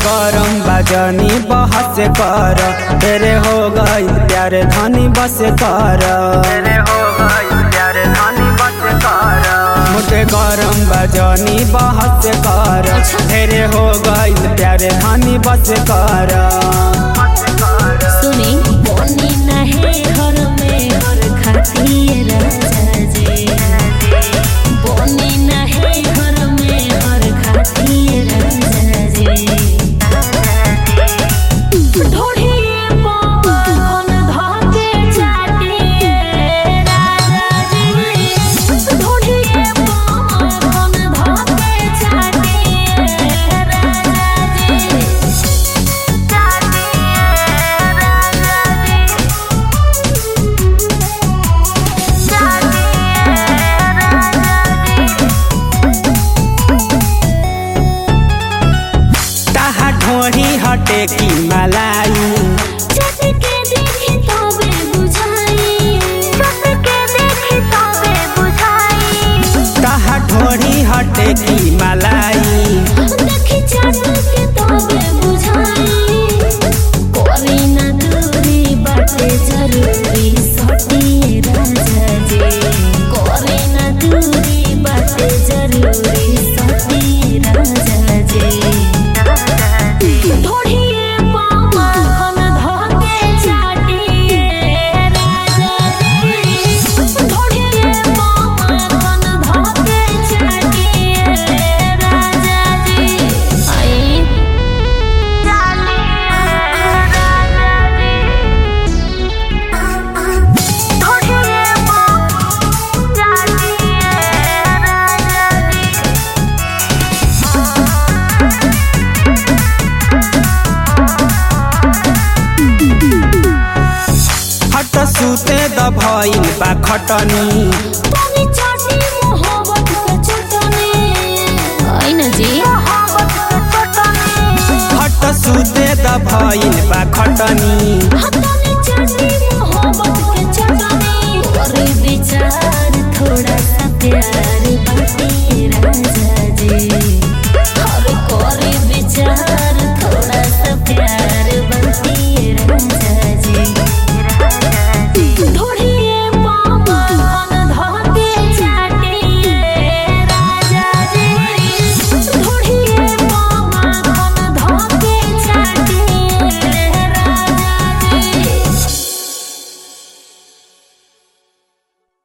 गरम बजनी बहस कर तेरे हो गई प्यार धनी बस कर तेरे हो गई प्यार धनी बस कर मुझे गरम बजनी बहस कर तेरे हो गई प्यार धनी बस कर सुनी बोनी नहे घर में घर खाती राजा जी बोनी नहे घर में घर खाती राजा जी ढोढ़िए पवन धके चाटिए राजा जी ढोढ़िए पवन धके चाटिए राजा जी ताहा ढोही हटे की मलाई ताहा ढोही हटे की मलाई जरूरी सटी राजा जी करे ना दूरी बाटे जरूरी सटी राजा जी ढोढ़िए पामा खन धके चाटिए राजा जी ढोढ़िए पामा खन धके चाटिए राजा जी आई चालिए राजा जी ढोढ़िए पामा चाटिए राजा जी हट सुते द भइल बा खटनी तनी चाटी मोहब्बत के चटनी आई ना जी मोहब्बत के चटनी हट सुते द भइल बा खटनी तनी चाटी मोहब्बत के चटनी और विचार थोड़ा सा प्यार